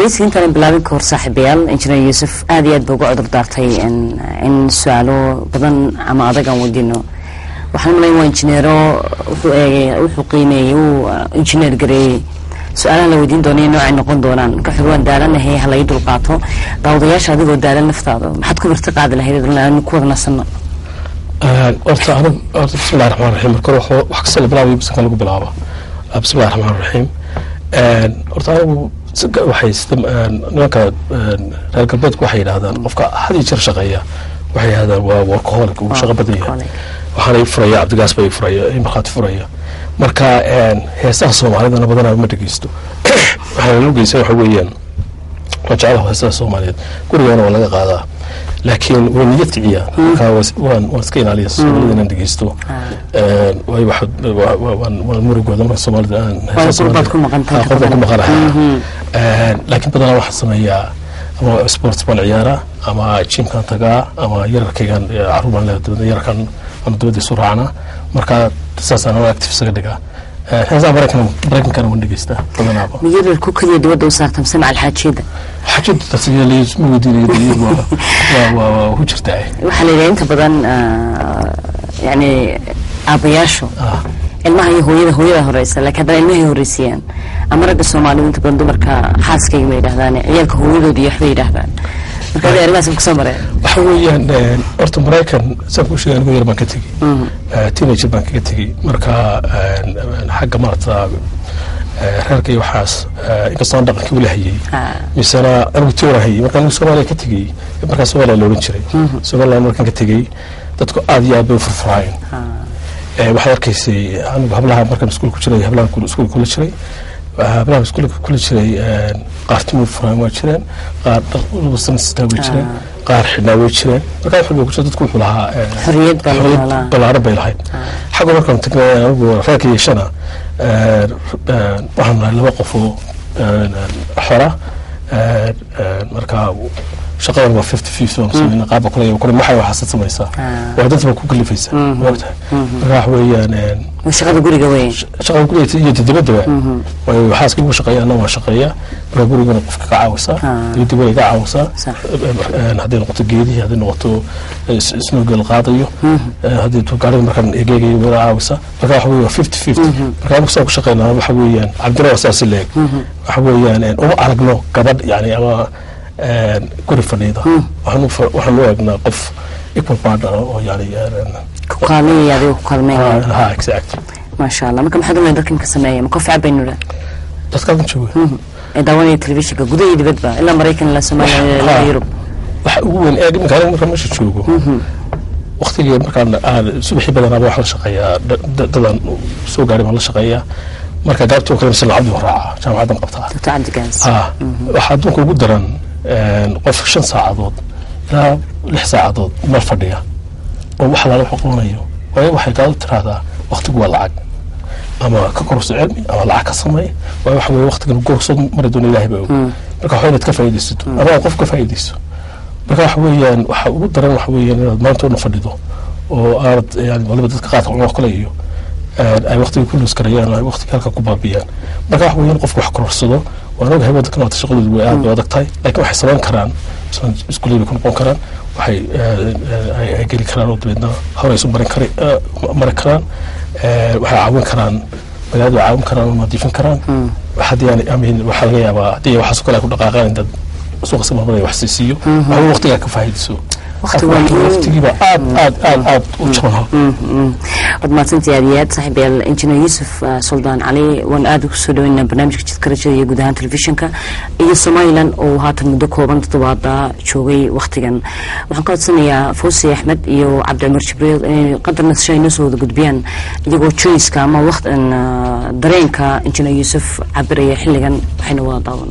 waraysiga intaan bilaabin ka hor saaxiibayaal injineer yuusuf aad iyo aad ba uga cudur daartay in su-aalo badan ama adag aan weydiino waxaan umalayn waa injineero wuxuu eegay wuxuu qiimeeyey uu injineer gareeyey su-aalaha la weydiin doonaya noocay noqon doonaan marka wuxuu waan daalanahay ha lai dulqaato daawadayaasha adigoo daalan naftaada maxaad ku marti qaadi lahayd aan ku wada nasanno horta anigu horta bismillahi raxmaan raxiim marka hore wax kasta la bilaabayo bisanka lagu bilaabo bismillahi raxmaan raxiim horta anigu waxay nimanka reer galbeedku waxay yidhaahdaan qofka had iyo jeer shaqeeya waxay yidhahdaan waa workaholic uu shaqo badan yahay waxaana ii furaya cabdigaas baa ii furaya ii markhaati furaya marka heesaha soomaalidana badanaa ma dhegeysto waxaana loo geysan waxa weeyaan waa jecelaha heesaha soomaaliyeed gurigaana waa laga qaadaa laakiin way niyad kiciya marka waan waan iska ilaaliya soomaalida inaan dhegeysto waayo waan murigooda marka soomaalida aan qurbaad ku maqantahay qurbaad ku maqanahay laakiin badanaa waxaan sameeyaa ama sports baan ciyaaraa ama jimkaan tagaa ama yararkaygan caruur baan leeyahay dabadna yararkan ama dabadda isu raacnaa marka saasaan oo active isaga dhigaa heesaha maraykan maraykankana waan dhegeystaa badanaaba miyarar ku kaliya dibadda u saartam samca alxaajiyada xajada tasgaleys ma weydiinaya waa waa waa ku jirtaa waxaa la yidhaha inta badan yani aabayaashu ilmaha iyo hooyada hooyada horeysa laakiin haddana ilmahay horeysiiyaan ama ragga soomaalidu inta badan dumarka xaaskayga bay yidhahdaan ciyaalka hooyadood iyo waxbay yidhahdaan marka adi arrimahaas kusoo mareen waxa weeyaan horta maraykan saan kuu sheegay anigu yar baan ka tegey teenager baan kaga tegey marka xagga maarata reerka iyo waxaas inkastoo aan dhaqankii ula hayay misena anigu tiwara hayay marka anigu soomaaliya ka tegey markaa soomaaliya la odhan jiray somaliland markaan ka tegey dadku aad iyo aad bay u furfuraayeen waxaad arkaysay anigu hablaha markaan iskuul ku jiray hablaha iskuul kula jiray hablaha iskuulka kula jiray qaar timir furaan waa jireen qaar dhaqsan sitaa way jireen qaar xidhnaa way jireen markaa wax walba ku jira dadku wuxuu lahaa xorriyad baa lagu helaa. ballaaran bay lahayd xagga markaan tagnay anigu reerka yeeshana waxaan nahay laba qof oo xora markaa shaqadan waa fifty fifty waan samayna qaabka kule kule maxay waxaasad samaysaa waa danta baa ku kalifaysaa maogtahay marka wax weeyaan waa shaqada guriga weyn shaqada guriga iyo dibadaba waayo xaaska ugu shaqeeya anna waan shaqeeya marka gurigana qofka ka caawisaa dibadda way ka caawisaa hadday noqoto geedihii hadday noqoto snowgel qaadayo haddii gaarida markaan egeegayo wada caawisaa marka waxa weeye waa fifty fifty marka anigu saa ku shaqeynaa waxa weeyaan cabdina waa saasi leeg waxa weeyaan uma aragno gabadh yani ama guri fadhiida waxaan u eegnaa qof equal partner oo yani ku kaalmaya adiga ku kaalmeynaya ha exact maasha allah marka maxaad umay dadkan ka sameeya ma kofi cabaynu dha dadkaadan jooga ee daawanaya telefishinka gudaha iyo dibadba ilaa maraykan ilaa soomaaliya ilaa yurub waxa ugu weyn ee iminka aniga markaan meesha joogo waktigii markaan aan subaxii badanaaba waxaan la shaqeeyaa dadaan soo gaaray baan la shaqeeyaa marka gaabtii oo kale mise lacabdi waan raacaa jaamacaddan qabtaa doctor cabdigaas ha waxaa adduunka ugu daran qof shan saacadood ilaa lix saacadood meel fadhiya oo wax alaala wuxuu qabanayo waayo waxay gaado tiraahdaa waktigu waa lacag ama ka korso cilmi ama lacag ka samey waayo waxa weye waktigan goorsood mari doona ilahay baa og marka waxaa inaad ka faa'iidaysato ama aad qof ka faa'iidayso marka waxa weeyaan waxa ugu daran waxa weeyaan inaad maanta una fadhido oo aanad yani waliba dadka qaadka cunaa kale iyo ay waktiga ku luus karayaan ay waktiga halka ku baabiyaan marka waxa weeyaan qofku wax kororsado waan ogahay waddankan waata shaqadoodu way aad bay adag tahay laakiin waxay samayn karaan iskuullada bay ku noqon karaan waxay ay geli karaan oo dabeedna hore isu marin kari mari karaan waxay caawin karaan magaalada caawin karaan oo nadiifin karaan haddii aan amin waxaa laga yaabaa haddii waxaas kale ay ku dhaqaaqaan dad suuqa si marmar ay wax siisiiyo waxba waqtigaa ka faa'iidayso waqtigiiba aad aad aad aad u jabanaha waad mahadsantii aad iyo aad saaxiibayaal injineer yuusuf suldaan cali waan aad ugu soo dhaweynaa barnaamijka jidka rajada iyo guud ahaan telefishinka iyo somalilan oo haatan muddo kooban toddobaada joogay waktigan waxaan ka codsanayaa fawsi axmed iyo cabdicumar jibriil inay qadar nasasho ay noo soo wada gudbiyaan iyagoo joyska ama waqtan dareenka injineer yuusuf cabiraya xilligan waxayna wada daawano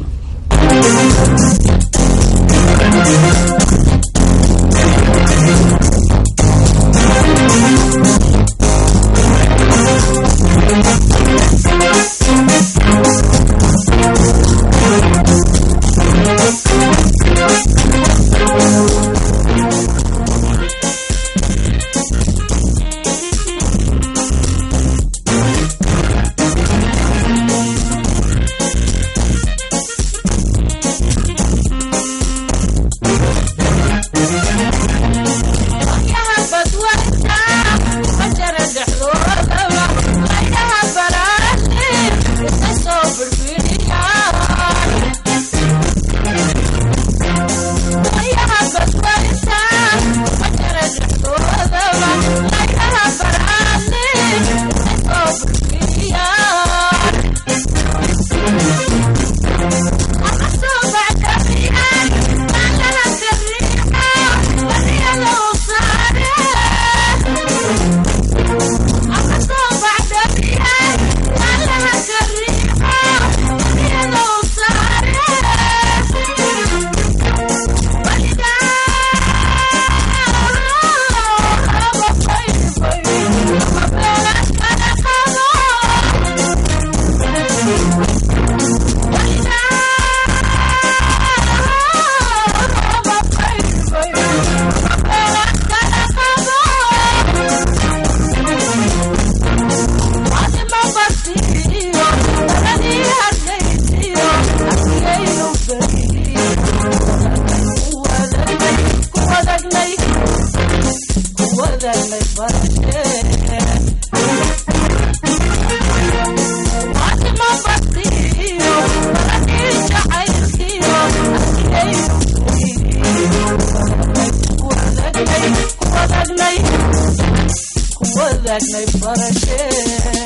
wadaagnay barashee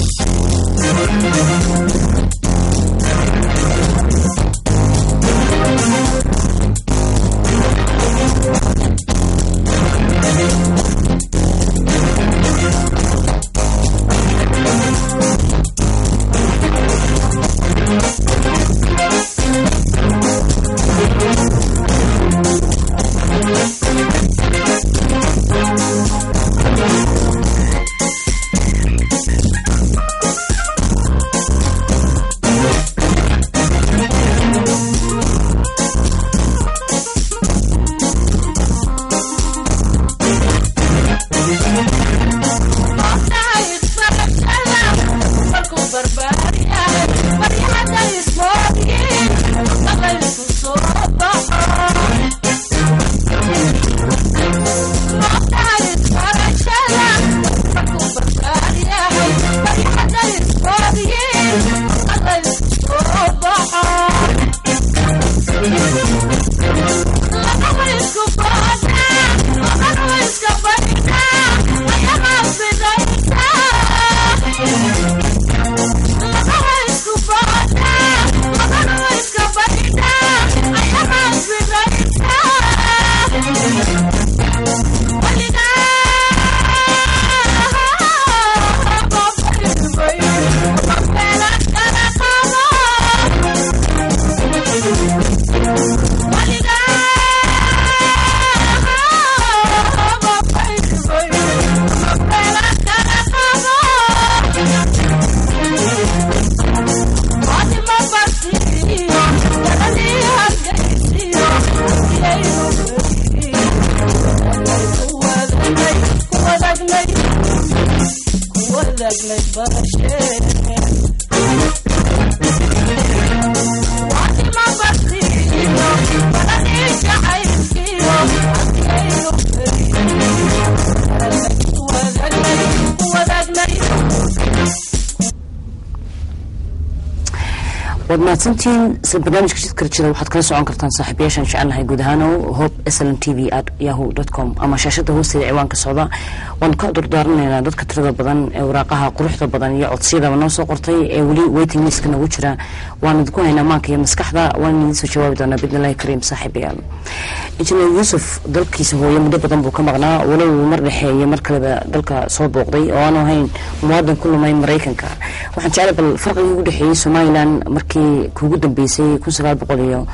waad mahadsantihiin barnaamijka jidka rajada waxaad kala socon kartaan saaxiibayaashaan jecelnahay guud ahaanow hope sln t v at yahoo dot com ama shaashada hoosteeda ciwaanka socda waanu ka durdaaranayna dadka tirada badan ee waraaqaha quruxda badan iyo codsiyadaba noo soo qortay ee weli waiting listka nagu jira waan idinku haynaa maanka iyo maskaxda waan idiin soo jawaabi doonaa bidnillahi kariim saaxiibayaal injineer yuusuf dalkiisa hooye muddo badan buu ka maqnaa walow mar dhexe iyo mar kaleba dalka soo booqday oo aanu ahayn muwaadan ku lumay maraykanka waxaan jeclay bal farqigii ugu dhexeeyey somalilan markii kuugu dambeysay kun sagaal boqol iyo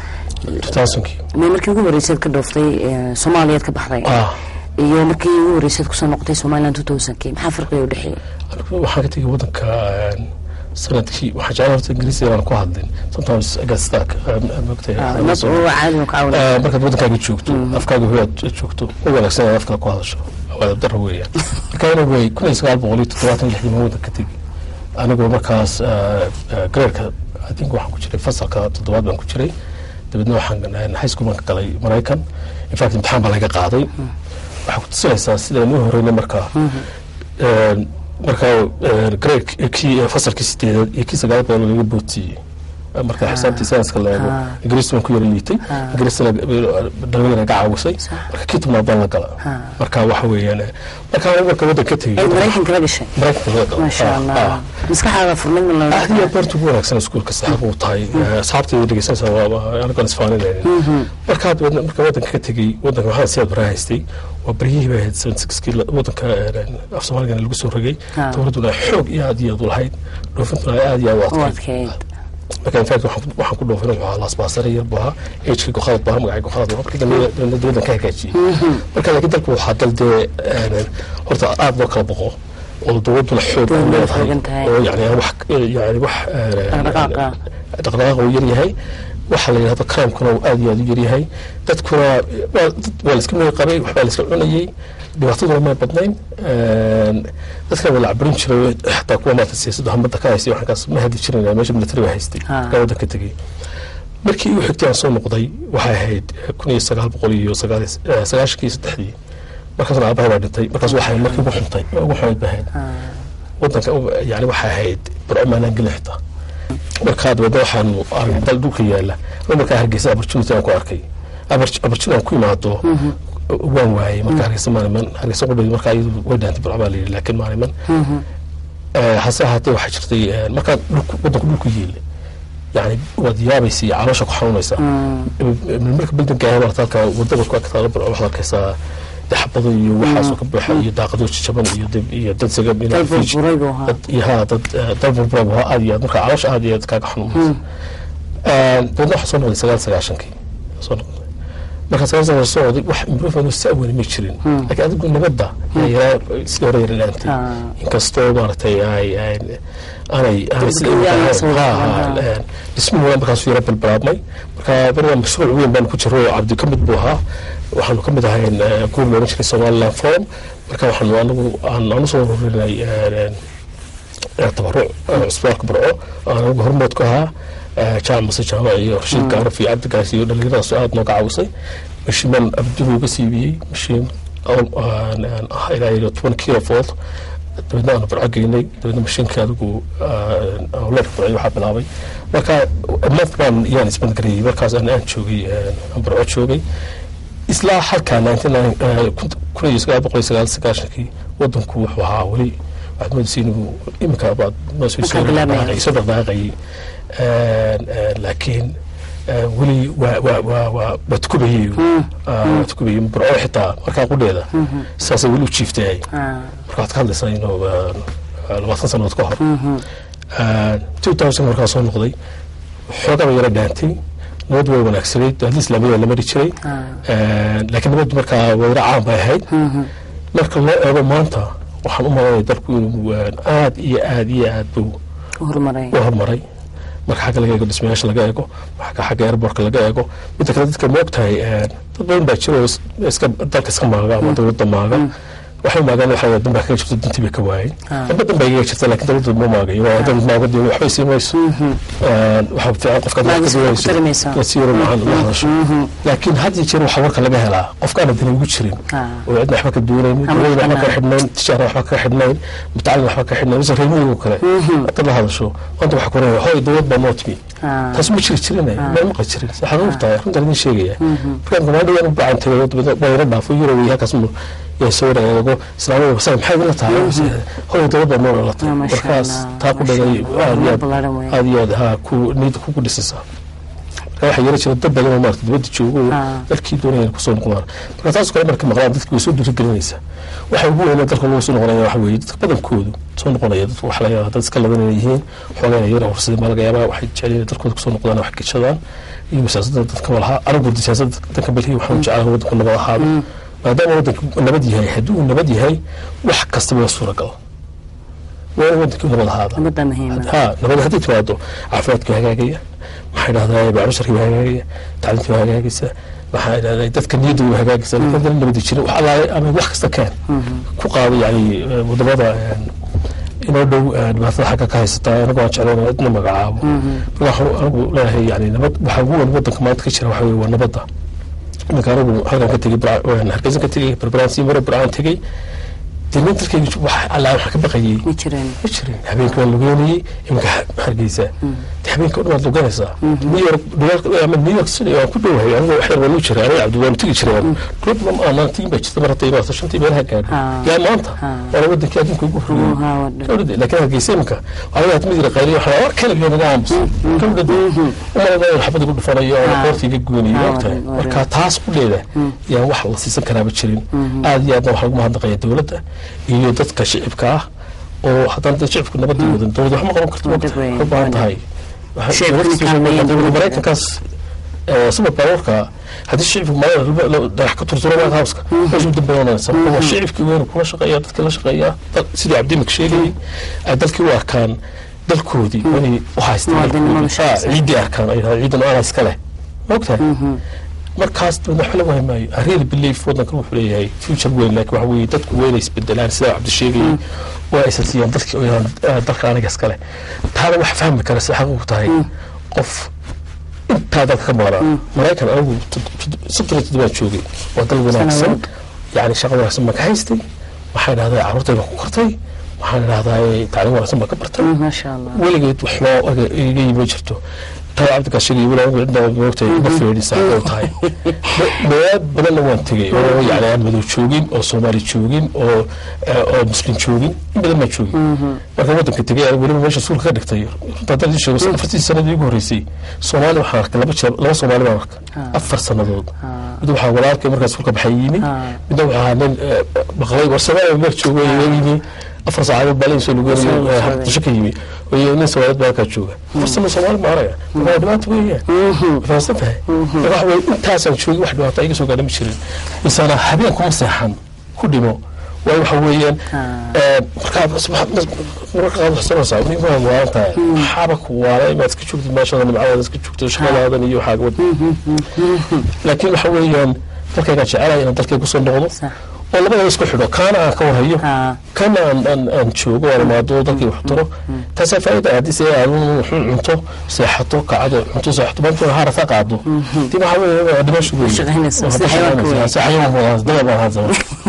me markii ugu horeysaad ka dhooftay soomaaliyaad ka baxday iyo markii ugu horeysaad kusoo noqotay somalilan two thousandki maxaa farqiga udhexeeyey waxaan ka tegay wadanka sanadkii waxaan jeclay horta ingiriisi aan ku hadlin sometimes agastaak markaad wadankaaga joogto afkaaga hoyaad joogto u wanaagsan inaad afkala ku hadasho waa dara weeyaan marka anyway kun iyo sagaal boqol iyo toddobaatan lixdii ma wadanka tegay anigoo markaas gareerka i think waxaan ku jiray fasalka toddobaad baan ku jiray dabeedna waxaan high school baan ka galay maraykan in fact imtixaan baa laga qaaday waxaa ku tusinaysaa sidaan u horeyna markaa markaa grade kii fasalkii sideedaad iyo kii sagaal boqol laga bootiyey marka xisaabtii sayniska la eego ingiriis baan ku yara liitay ingiriisna dhalinyara ga caawisay marka kii tobnaad baan la gala marka waxa weeyaan marka marka waddan ka tegey maraykanka la gashay maraykanka laga gala maasha allah maskaxaada furmid ma la aad iyo beertu ugu wanaagsan iskuulka saxaab uu tahay asxaabtayda dhegeysanaysa waa anagoon isfaaninaynin marka dabeedna marka waddanka ka tegey waddanka waxaan siyaad baraa haystay waa baryihii bay ahayd seventy sixkii waddanka af soomaaligana lagu soo rogay dowladduna xoog iyo aad iyo aad u lahayd dhoofintuna aad iyo aad u adkayd marka in fact waxaan ku dhoofin wuxuu ahaa laasbaasare yar buu ahaa agekii gokhalad baa magacii gokhalad markii dambe dowladdan ka hagaajiyey marka laakiin dalku waxaa dal dee horta aad loo kala boqo oo dowladduna xoog u leedahay oo yani wax yani wax dhaqdhaqaaq uu yar yahay waxaa la yidhahdo crimekuna uu aad iyo aad u yaryahay dadkuna waa la iska meel qabay waxbaa la iska cunayey dhibaataduna may badnayn dadkan waa la caburin jiray xataa kuwa maata siyaasadda hamada ka haystay waxaankaas ma hadi jirin meesha military baa haystay markaa waddanka tegey markii u xigtay aan soo noqday waxay ahayd kun iyo sagaal boqol iyo sagaashankii saddexdii markaasna aabahay baa dhintay markaas waxay markii ugu xuntay ugu xumayd ba ahayd waddanka yani waxay ahayd burco maanaan gelin xitaa markaa dabeedna waxaanu dal dhulka yaala markaa hargeysa opportunity aan ku arkay opportunity aan ku imaado waan waayey marka hargeysa maaliman hargeysa qudheed markaa iyadu way dhaantay burco baa la yidhi laakiin maaliman hase ahaatee waxaa jirtay markaa dhulku waddanku dhulku yiile yani waad yaabaysa iyo caloosha ku xanuunaysa marka bildanka ahe marata halka wadada ku agtaalo burco waxaad arkaysaa daxbado iyo waxaasoo ka buuxa iyo daaqado jajaban iyo dib- iyo dad saga dal burburay buu ahaa iyo haa dad dal burburay buu ahaa aad iyo aad marka caloosha aad iyo aad kaaga xanuunaysa dabeedna waxaa soo noqday sagaal sagaashankii soo noqday marka sagaal sagaashan soo noqday wax improvement oo si aweyni ma jirin laakiin adigu nabadda yaa yaraa sidii hore yara dhaantay Ah. inkastoo maaragtay ay ay- aanay aanay sida Degdeg imika yaa ahayn. soo Ha, noqday, ha, een, dhismuhu waa markaasuu yara balbalaabmay marka beriga mashruuc weyn baanu ku jiro oo cabdi ka mid buu ahaa waxaanu ka mid ahayn eh, kuwa loolan jiray somaliland forum marka waxaanu anagu aan aan usoo ururinay een, een, tabaruc eh, cusbaalka barco aan anagu hormood ku ahaa eh, jaamac mase jaamac iyo rashiid gaaraf iyo cabdi gaas iyo dhalinyaradaas aad nooga caawisay mashiiman abduhu uga siibiyey mashiin oo- aan- aan ah ilaa iyo toban kilo volt dabeedna aanu barco geynay dabeedna mashiinka adigu leerka barcay waxaa bilaabay marka month baan yaan isbandgareeyey markaas aan aan joogay eh, aan barco joogay isla halkaa kun iyo sagaal boqol iyo sagaal sagaashankii wadanku wuxuu ahaa weli waxaad moodaysa inuu iminka baad noo soo Markaa bilaabmaya. soo dhaqdaaqayay laakiin eh, weli waa waa waa waa waa tukubayay waa tukubayay barco xitaa markaa qudheeda saasay weli u jiiftay Ah, marka waxaad ka hadlaysaa inuu eh, labaatan sannadood ka hor two thousand markaa soo noqday xoogaba yara dhaantay nabad way wanaagsanayd hadii islaamiyada la mari jiray ah. laakiin nabaddu markaa wayra caan bay ahayd marka loo eego maanta waxaan u malanaya dalku inuu eh, aad iyo aad iyo aad buu u horumaray u horumaray marka xagga laga eego dhismayaasha laga eego marka xagga airbortka laga eego midda kale dadka moog tahay dad badan baa jiro oo is- iska dalka iska maaga ama dowladda maaga waxay maagaan waxa dan baa kaga jirta dantii bay ka waayeen Ah. damba dan baa igaga jirta laakiin dowladda ma maagayo waa dad maaga dee waxbay sii mayso waxaa fiican qofka Maagis waxay ku tarimaysaa. wasiiro macaan la hadasho laakiin had iyo jeer waxaa warka laga helaa qofkaana dani ugu jirin Ah. oo cidna waxba ka duunaynin Ama dowladda waxba ka xidhnaan. xidhnayn tijaara waxba ka xidhnayn mutacalin waxba ka xidhnayn mise reermiyigo kale hadda la hadasho maanta waxaa kuranaya hoy dowlad baa noo timi Ah. taas ma jiri jirine ma maqli jirin waxaa lagu tahay runtaan idin sheegaya markaan gamaadho waan u bacan tagay wayra dhaafo yuroway halkaas mu yaa soo wareego islaamada wasay maxay idinla tahay hoy dowlad baa noo dhalatay Ah, masha markaas Allah, taa ku masha dhagay Allah. aad iyo aad Ballaaran weeye. aad iyo aad haa ku niyadda kugu dhisaysaa marka waxaa yara jira dad badan oo maarata dibadda joogo oo Ah. dalkii doonaya inay kusoo noqdaan marka taas kale marka maqlaan dadki way soo dhiirigelinaysaa waxa ugu weyn ee dalka lagu soo noqonaya waxa weeye dadka badankoodu soo noqonaya dadku waxa laga yaabaa dad iska ladan inay yihiin xoogayna yara horsadeen baa laga yaabaa waxay jecel inay dalkooda kusoo noqdaan wax geshadaan iyo siyaasadda dadka walahaa anigu siyaasadda danka balhi waxaan jeclahay waddanku nabad ahaado maadaama waddanku nabad yahay haddii uu nabad yahay wax kastaba waa suuragal waa in waddankii nabad ahaada nabadda muhiima ها نبض هدي توادو عفواتك هجاجية ما حد هذا يبقى عشرة هجاجية تعلمت هجاجية ما حد هذا يدك النيد وهجاجية لكن هذا اللي بدي شيء وحلا أما وقت كان كقاضي يعني مضبوطة يعني inoo dhow dhibaatada xagga ka haysataa anagu aan jeclaan cidna magacaabo marka anagu leeyahay yani nabad waxaa ugu weyn wadanka maanta ka jira waxa weye waa nabadda iminka anagu halkan ka tegey hargeysa ka tegey barbaraan sii mare burcaan tegey dee nin dalkayga wax allaa waxaa ka baqayey ma jireen ma jirin habeenka waan lugeynayey iminka hargeysa de habeenka o dhan waad luganaysaa new york ama new york city waan ku dhowahay aniga wax yar waan u jiray aniga cabdi waan tegi jiray club aanan tigin baa jirta mar hadda imaata shantii meelaha gaadho Ah. yaa maanta Ah. waana wadankii adduunka ugu horreeyey Haa, waa dhan. gabdhade laakiin hargeysa iminka waxaa mid yara qayliyo waxaa war kale iyo naga aamus gabdhade umalada in xabad igu dhufanayo oo Ah. qoorta iga gooniyo Ah, ogtahay waa dhan, waa marka taas qudheeda yaan wax la siisan karaaba jirin aad iyo aadna waxaa ugu mahadnaqaya dowladda iyo dadka shicibka ah oo haddana dad shicibku nabadii wadan dowladda wax ma qaban karto Waa waqti dad weyn, ka baahan waa tahay Shicibkuna kaalmeeyaan dowladda. maraykankaas super powerka haddii shicibku maalin dhagax ka turturo white houseka meesha u dambeynaysa waa shicibkii weyn kula shaqeeya dadkii la shaqeeya dad- sidii cabdimik sheegayay ay dalkii u arkaan dalkoodii inay u haystaan Muwaadinimada dalkoodii. shaqaysa. Ah, ciiddii arkaan ay dhahaan ciidan ana iska leh maogtahay markaas dabadna wax la waay maayo I really believe wadankan wuxuu leeyahay future weyn laakiin waxa weeye dadku weyn ay isbedelaan sida cabdi sheegayay waa aysan siiyaan dadkii oo yaan dalka aniga iska leh taana wax fahmi kara si xaqiiqu tahay qof intaa dalka ka maqnaa maraykan anigu soddon iyo toddobaan joogay waa dal wanaagsan Sanadood. yani shaqo wanaagsan baan ka haystay waxaan idhahdaa carruurtayda ku kortay waxaan idhahdaa tacliim wanaagsan baan ka bartay maasha allah weligeed wax loo iga yimi ma jirto taa cabdikaas sheegay weli anigu cidna moogtay ma feedhin saacada u tahay meelaad badanna waan tegey oo yani aan madow joogin oo soomaali joogin oo oo muslim joogin in badan baan joogin marka wadanka tegey aan weliba meesha suulka ka dhigtay runta haddaan idin sheego afartii sanadii ugu horreysay soomaali waxaan arkay laba jeer laba soomaali baan arkay afar sannadood mid waxaa walaalkay markaas suulka baxay yimi midna waxaa ahaa nin baqlay war soomaaliya meel joogo yimi afar saacadood baa laysoo lugeynay habdasho ka yimi iyo nin soomaaliyeed baa halkaa jooga afar sano soomaali ma araya marka waa dhibaato weeyaan fahamsan tahay marka waxa weye intaasaan joogay wax dhibaato iga soo gaadha ma jirin misana habeen kuma seexan ku dhimo waayo waxa weeyaan markaa marka qaad wax sanaysaa nin waa waalan tahay maxaaba ku waala inaad iska joogtid meeshada nimcadaada iska joogtid shaqadaadan iyo waxaaga wad laakiin waxa weeyaan dalkaygaa jecelaya inaan dalkay kusoo noqdo oo labadaba isku xidho kaana aan ka warhayo kana aan aan aan joogo aan imaado dalkii wax taro taasaa faa'iida haddii se aad wuxuu cunto seexato kacdo cunto seexato maanta haarata qaado dib waxa weeye waa dhimasho weeye Shaqaynaysaa, sida xayawaanka weeye. si xayawaan wadaas daba baan hadsama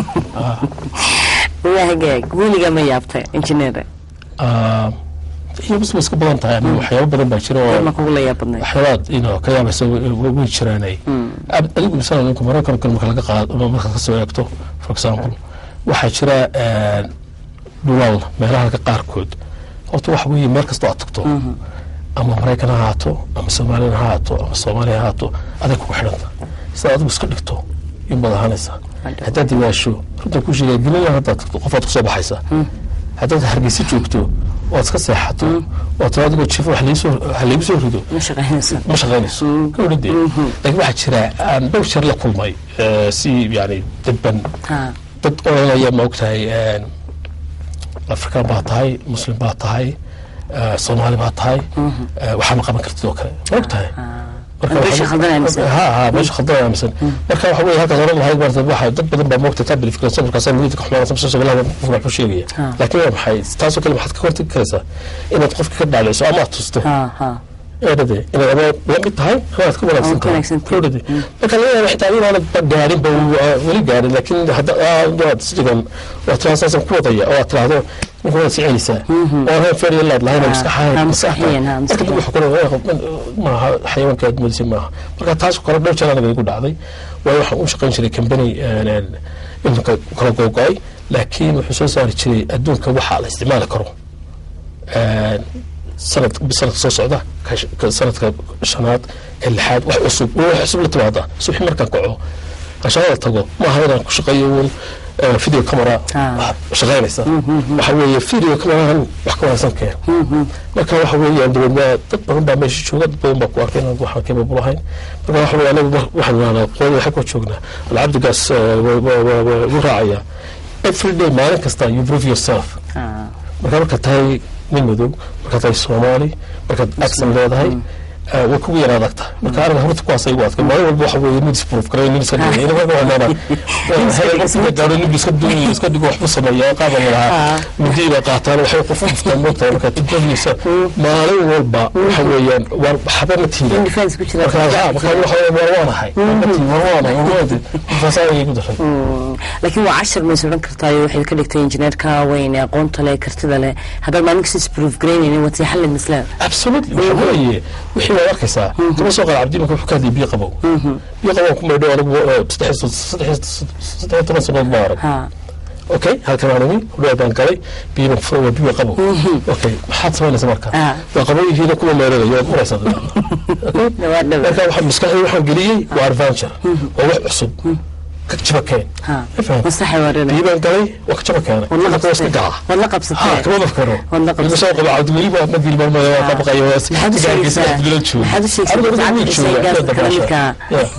waa hagaag weligaa ma yaabtay injineer iyo bas way iska badan tahay aniga waxyaabo badan baa jira oo ma kugu la yaab badnay waxyaabaad ino ka yaabaysa way way jiraanay Ab- adigu misal ninka maraykan kale marka laga qaado marka ka soo eegto for example waxaa jira eh, dhulal meelaha ka qaarkood horta waxa weeye meel kastoo aad tagto ama maraykan ha ahaato ama somalilan ha ahaato ama soomaaliya ha ahaato aday kugu xidhanta sida adigu iska dhigto in baad ahaanaysaa haddaad diwaasho runta ku sheegaya gelilan haddaad tagto qofaad kusoo baxaysa haddaad hargeysa joogto ood iska seexato oo tiro adigoo jifo wax laisoo- wax laigu soo rido ma shaqaynaysa ma shaqaynayso gabadhade laakiin waxaa jira aan dhowr jeer la kulmay eh, si yani dadban ha dad oranaya ma ogtahay afrikaan baa tahay muslim baa tahay eh, soomaali baa tahay eh, waxaa ma qaban kartid oo kale ma ogtahay marka Meesha waxaa- khaldan aaminsan. ha ha meesha khaldan aaminsan marka waxa weeye halkaas oran lahayd maarata waxa dad badan baa moogta taa bilifikransan markaasaa midida ka xumaanaysa masoo bilaha qof wax ku sheegaya Ha. laakiin waa maxay taasoo kale maxaad ka hortagi karaysaa inaad qofka ka dhaalayso ama aad tusto ha ha eedhade inaad ama la mid tahay ama aad ka wanaagsan Ama ka wanaagsan tahay. tahay eedhade marka laga yaaba xitaa inaanad ba gaarin ba weli gaarin laakiin hadda aad sidigan waa tiraasasan ku wadaya oo aad tiraahdo ninka waad siceynaysaa oo ahaan feer laad lahayn Ha, maskaxaha ha, maskaxiyan, ha, marka dib maskaxiyan. wuxuu kale maaha xayawaanka aad moodisay maaha marka taas kale dhowr jeer anaga igu dhacday waayo waxaan u shaqayn jiray company iminka kala googo-ay laakiin wuxuu soo saari jiray adduunka waxa la isticmaali karo sanad sanadka soo socda ka sh- ka sanadka shanaad ka lixaad wax cusub wax cusub la timaada subaxi markaan kaco aan shaqada tago maaha inaan ku shaqeeyo uun eh, video camera Ah. shaqaynaysa waxa weeye video camerahan wax ka wanaagsan keen marka waxa weeyaan dabeedna dad badan baa meesha jooga dad badan baa ku arkay inaan waxaan capable ahayn marka waxa weeye anagu mar- waxaan nahnaa qooda waxaa koo joognaa alcabdigaas eh, wa- wa- wa- wa- wuu raacaya every day maalin kasta you prove yourself ha markaa markaad tahay nin madow markaad tahay soomaali markaad accent leedahay eh, way kugu yar adag tahay marka aniga horta kuwaas ay u adkay maalin walba waxa weeye nin isproof garay nin iska dhigay ina marka waxaan leedahay gaaro nin iska duuy iska dhigo waxbu sameeya qaaba lahaa mudii bay qaataan waxay qof qoftaan moogtahay marka tukanaysa maalin walba waxa weeyaan waa waxba ma tiirin in defense ku jira marka ha marka waxa weeye waa waanahay ma tiirin waa waanahay waa waanahay markaasaa ayay ku daray Mm, laakiin waa cashar mays odhan kartaayo waxayd ka dhigtay injineerka weyn ee aqoonta leh kartida leh haddaad maalin kasta isproof garaynaynin waad sii xallin mislaa absolutely waxa weeye wixii waad arkaysaa kama soo qaad cabdi marka wuxuu ka hadlayay biyo qabow biyo qabow ku maydho anigu eh, saddex iyo saddex saddex iyo toban sanood ma arag ha okay halkan aan imi hudheer baan galay biyana furo waa biyo qabow okay maxaad samaynaysa marka Ah. waa qabow yihiina kuma meydhanayo waad muraysaa okay dhawaad dhawaad marka waxaa maskaxdii waxaan geliyey waa adventure waa wax cusub ka jaba keen ha ma fahamtay masaxa waarana biyo baan galay waa ka jaba keenay waad la Marka waa iska qabsatay gaca waad la ها qabsatay كمان بفكره والله قبل- المساوي قبل عبد الوليد ما ادري ما ما بقى يواس محد شيء محد شيء عبد الحسين قاس كلامك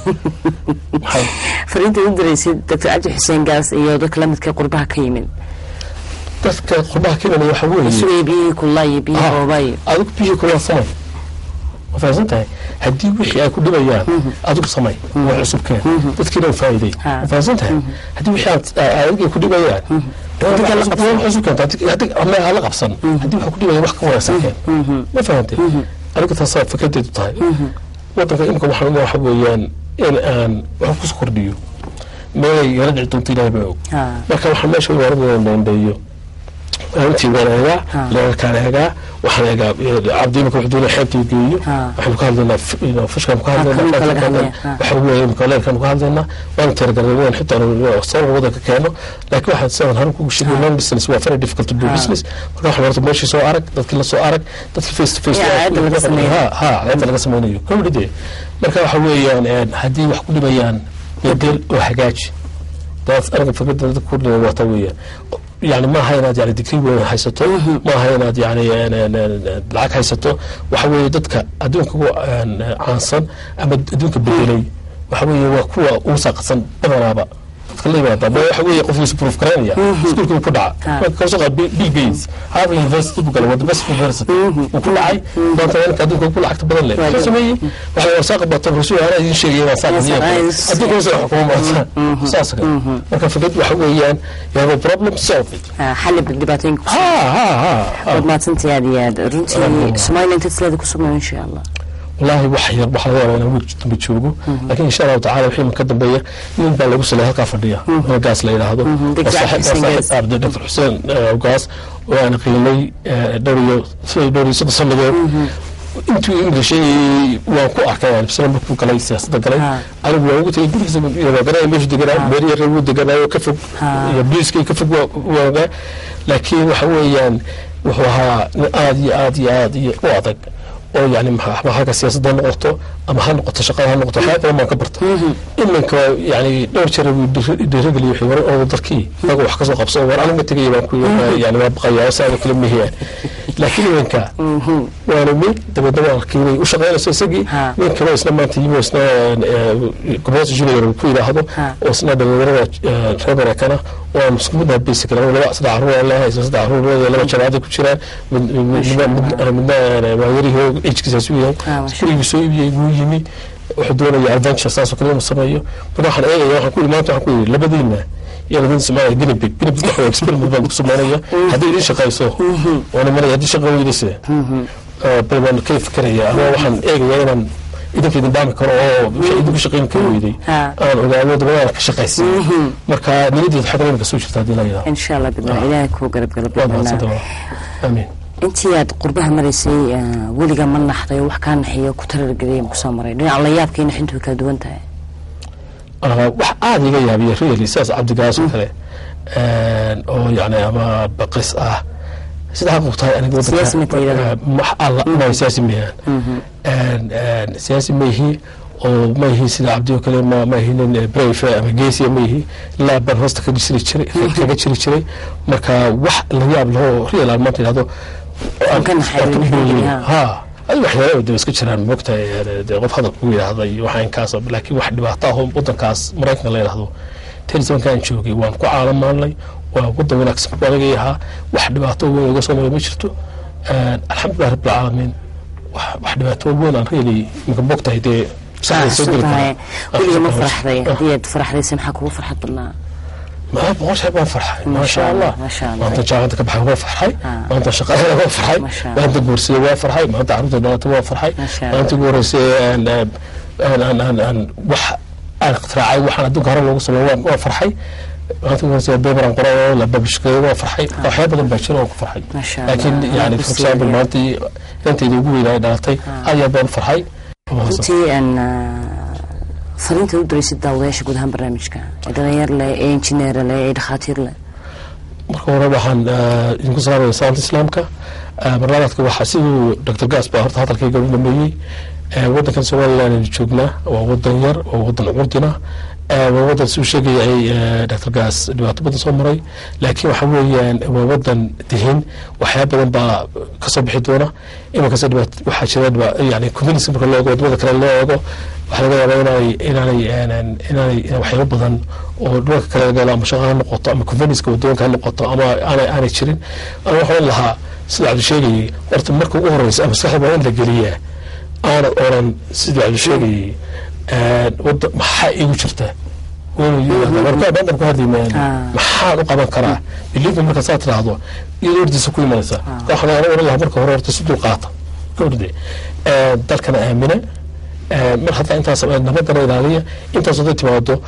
fariinta u diraysid doctor cabdi xuseen gaas iyo dadka la midka qurbaha ka yimid dadka qurbaha keenaya waxa weeye sugay biyihii kullaa iyo biyihii boobay adigu biyihii kula samay ma fahamsan tahay haddii wixii ay ku dhibayaan adigu samay waa cusub keen dadkiina u faa'iiday Ha. ma fahamsan tahay haddii wixii aad adiga ku dhibayaan Dadka la qabsan. cusub keenta haddii ama hala qabsan haddii waxa ku dhibaya wax ka wanaagsan keen ma fahantay adiga taasaa fikradeedu tahay wadanka imika waxaan waxa weeyaan in aan wax kusoo kordhiyo meelay yala dhici doonto ilaahay baa og ha marka waxaan meesha u arrinayna dheendheeyo intii waan eegaa Ha. leerarkaan eegaa waxaan eegaa cabdi imika wuxuu doonaya xeebta uu geeyo Ha. waxaanu ka hadlaynaa f- you know, fishkaan ku kalluunka laga hadlaynaa hadlaya, ha. waxa weeye imika leerkaan ku hadlaynaa waanu tiragalnay xitaa sabab wadanka keeno laakiin waxaan sidan hore kugu sheegay long distance waa very difficult to do Ha. business marka waxaan horta meeshii soo arag dadkii la soo arag dadkii face to face Ya, cadda laga sameeyo. ha ha cadda laga sameynayo kowdhide marka waxa weeyaan een, haddii wax ku dhibayaan bedel oo hagaaji daas aniga fikradda dadka ku dhibay waata weeyaan yani maaha inaad yani digrii weyn haysato maaha inaad yani een, een, een, lacag haysato waxa weeye dadka adduunka ugu een, caansan ama adduunka bedelay waxa weeye waa kuwa ugu saaqadsan badanaaba dadka la yimaada ma waxa weeye qofku is proof garaynaya iskuulka ku dhaca Ha. marka kasoo qaad bill Bill gates harvard university buu galay waa the best university uu ku dhacay maanta waa ninka adduunka ugu lacagta badan leh wuxuu sameeyey waxa waa saaqa batan rasuul ana idin sheegay inaan saaqa Yes, niyaa yes. adduunka hoose xukumo maanta saas kale marka fikrad waxa weeyaan you have a problem solve it Ah, xalli dhibaatooyinka ku ha ha ha waad mahadsantahay aad iyo aad runtii somaliland tasleeda ku sugnayo insha allah والله wax yar wax laga yaabaa inaan wiil dambe joogo laakiin insha allahu tacaala wixii ka dambeeya nin baa lagu salay halkaa fadhiya oo gaas la yidhaahdo Dr. Xuseen Gaas. arday dr xuseen eh, gaas oo aan qiimay eh, dhowr iyo dhowr iyo soddon sannadood intuu inglishay waan ku arkay yani bisla markuu galay siyaasadda galay Ha. anigu waan ugu tegay gurigiisa garanaya meeshu deganaa meeri yar wuu deganaayo ka fog Ha. iyo bliiskay ka fog waa- waagaa laakiin waxa weeyaan wuxuu ahaa nin aad iyo aad iyo aad iyo u adag oo yani maxaa ama halka siyaasadda ha noqoto ama ha noqoto shaqada ha noqoto waxyaaba badan baan ka barta iminka yani dhowr jeer buu dhiiri- dhiirigeliye wixii war oo darkii inaga wax kasoo qabso war aniga tegaya baan ku yani waa baqayaa saaba kala mihiyaan laakiin iminka waana mid dabeedna waa arkay inay u shaqaynayso isagii Ha. nin kale isna maanta yimi oo isna gobolka junior uu ku yidhaahdo Ha. oo isna dhalinyarada eh, reer barakana oo aan isku mid nahay basic laba laba saddex caruur aan leeyahay isna saddex caruur leeyahay laba jabaada ku jiraan mid mid- midna midna midna eh, waa yarihii ejkiisaas u yahay Ah, masha gurigii soo iibiyey wuu yimi wuxuu doonaya adventure saasoo kale inuu sameeyo marka waxaan eegaya waxaan ku yidhi maanta waxaan ku yidhi labadiina iyo labadiin soomaaliya ginibig ginibig waxa experiment baan ku sameynaya haddii idin shaqayso waana maraya haddii shaqa weydase bal baan ka fikeraya ama waxaan eegaya inaan idinka idin dhaami karo oo wixii idinku shaqayn kari weyday Ha. aan ogaado dabadaan ka shaqaysiin marka niyaddeedu xagga imika soo jirta haddii la yidhaahdo insha allah bidna ilaahay kuu garab gala waa bidna mahadsanta amiin intii aad qurbaha maraysay ah, weliga ma naxday oo wax kaa naxiyo ku tarargeliyay ma kusoo maray dhinaca la yaabkii naxintu way kala duwan tahay Ah, wax aada iga yaabiya really sidaas cabdigaas oo kale Een, oo yani ama baqis ah sida xaq u tahay aniga wadanka- Siyaasi ma tayada? Ah, wax alla ma siyaasi miyaan Een, een, siyaasi ma ihi oo ma ihi sida cabdi oo kale ma ma ihi nin eh, brave ama geesiya ma ihi ilaa baan hoosta kaga jiri jiray kaga jiri jiray marka wax la yaab lahoo real aan maanta yidhahdo Aan ka naxay, aan ka naxay, ha. ha ay waxyaalo de iska jiraan moogtahay dee qof hadal kugu yidhaahda iyo waxa inkaas laakiin wax dhibaato ah oo wadankaas maraykanka la yidhaahdo telisankaan joogay waan ku caalamaanay waa wadan wanaagsan buu aniga ahaa wax dhibaato weyn iga soo maray ma jirto Een, alxamdulilah rabbilcaalamiin wax wax dhibaato weyn aan reeli imika moogtahay dee saxday soo geli tahay karaa. weliga ma Ah, faraxday ah. haddii aad faraxdaysa maxaa kugu farxad badnaa ما بقولش هيبقى فرحة ما ما شاء شاء الله الله، ما شاء الله. ما انت جاعتك بحاجة هو فرحي آه. ما انت شقاية هو فرحي ما شاء ما انت قرسي هو فرحي ما انت عروض النوات هو فرحي ما شاء ما انت قرسي ان ان ان ان ان وح انا اختراعي وحنا دوك هرب لو سمو هو فرحي ما انت قرسي بيبر قرا ولا باب شقاية هو فرحي وحياة بدل بشر هو فرحي ما شاء الله. لكن الله يعني يبارك في example ما انت انت يقول الى دارتي هيا باب فرحي runtii aan fariinta u diraysid daawadayaasha guud ahaan barnaamijka ee dhalinyar leh ee injineer leh ee dhakhaatiir leh marka hore waxaan eh, idinku salaamaya salaamta islaamka Eh, barnaamijka waxaa siduu dr gas baa horta hadalkayga u dhameeyey Eh, wadankan somaliland aynu joognaa waa wadan yar waa wadan curdina Eh, waa wadan siduu sheegayay eh, dr gas dhibaato badan soo maray laakiin waxa weeyaan waa wadan dihin waxyaaba badan baa kasoo bixi doona imankasta dhibaato waxaa jira dhiba- yani communism marka loo eego wadamada kale loo eego waxaa laga yaabaa inaanay inaanay inaanay inaanay waxyaabo badan oo dhulalka kale laga helo ama shaqa ha noqoto ama conveniska wadoonka ha noqoto ama aanay aanay jirin ana waxaan lahaa sida cabdi sheegayay horta marka ugu horeysa ama maskaxda waa in la geliyaa aanad oran sida cabdi sheegayay wada maxaa igu jirta warkaadhan ku hadlimayaan Ah. maxaan u qaban karaa biliifa marka saa tiraahdo iyadoo hortiisa ku imanaysa waxaan ana oran lahaa marka hore horta si dulqaata gabdhide dalkana aamina Eh, mar haddaa intaas nabadana ilaaliya intaas haday timaado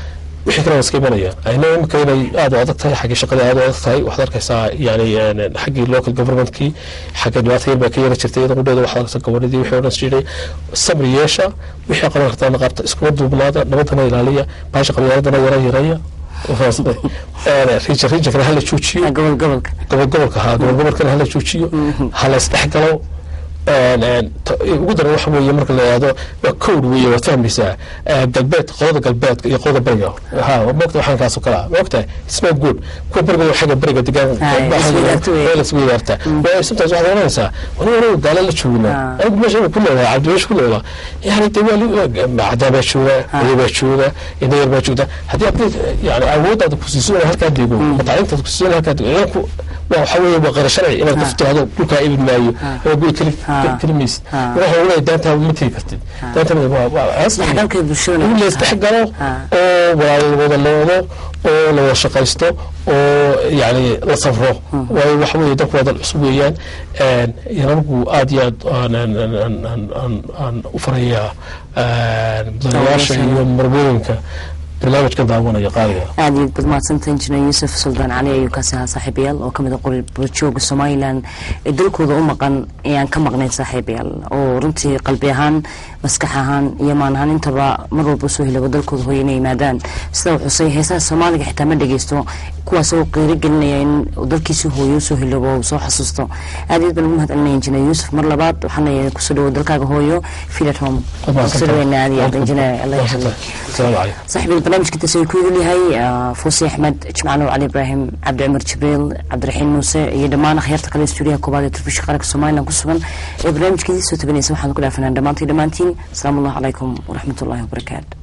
wixii kale waa iska imanaya ayna imika inay aada u adag tahay xaggii shaqadii aada u adag tahay waxaad arkaysaa yani een, xaggii local governmentkii xagga dhibaata yar baa ka yara jirtay iyada qudheeda waxaad arkaysaa gobonadii wixii odhan jiray samri yeesha wixii qaban kartaana qabta iskuma duubnaada nabadana ilaaliya baasha qabyaaladana yara yareeya riija riijankana hala joojiyo gobol gobolka gobol gobolka haa gobol gobolkana hala joojiyo hala isdhexgalo een, een, to- ugu daran waxa weeye marka la yidhahdo waa code weeye waad fahmaysaa Eh, galbeed qolada galbeedka iyo qolada beriga ha moogta waxaan kaasoo kala moogta it's not good kuwa beriga waa xagga beriga degaan Ay, isweydaarto weeye. waa isweydaarta waa sometimes waxaad oranaysaa wani wani gaala la joogina Ah. anigu meesha ku leedahay cabdi meesha ku leedahay yani de waa cadaa baa jooga wali baa jooga ina yar baa joogta haddii aad yani awooddaada ku siiso inaad halkaa dego mataalintaada ku siiso inaad halkaa dego idanku waa waxa weeye waa qara sharci inaad qof tiraahdo dhulkaa ibin maayo ama guri keli Ah. keli maysid Ah. waxa uu leeyahay daantaa ma tegi kartid daantaa waa waa isdhexgalka bulshada in la isdhexgalo Ah. oo wada loodo oo la wada shaqaysto oo yani la safro waayo waxa weeye dadku waa dad cusub weeyaan een, iyo anigu aad iyo aad aan- aan- aan- aan- aan- aan- aan u farayaa een, mudanayaasha iyo marmooyinka barnaamijkan daawanaya qaaliga aada iyo bad mahadsanta injineer yuusuf suldaan cali ayuu kaasi ahaa saaxiibayaal oo kamid a qori burjooga somalilan ee dalkooda u maqan ayaan ka maqnayn saaxiibayaal oo runtii qalbi ahaan maskax ahaan iyo maan ahaan intaba mar walba usoo hilabo dalkooda hooya inay yimaadaan sida uu xusay heesaha soomaaliga xitaa ma dhegeysto kuwaas oo qiiro gelinaya in uu dalkiisi hooyo usoo hilabo oo soo xasuusto aada iyo aad baan ugu mahad celinaya injineer yuusuf mar labaad waxaan leeyahay kusoo dhawo dalkaaga hooyo feel at home kusoo dhaweynaa aada iyo aad injineer allah yaxadig asalaamu calaykum صاحب البرنامج كنت اسوي كل اللي هي آه، فوسي احمد جمعنا وعلي ابراهيم عبد العمر جبريل عبد الرحيم موسى يا دمان خيرتك على استوديو كوبادي ترفيش قرك سومالنا كسبن البرنامج كذي سو تبني سبحان الله فنان دمانتي دمانتين السلام الله عليكم ورحمه الله وبركاته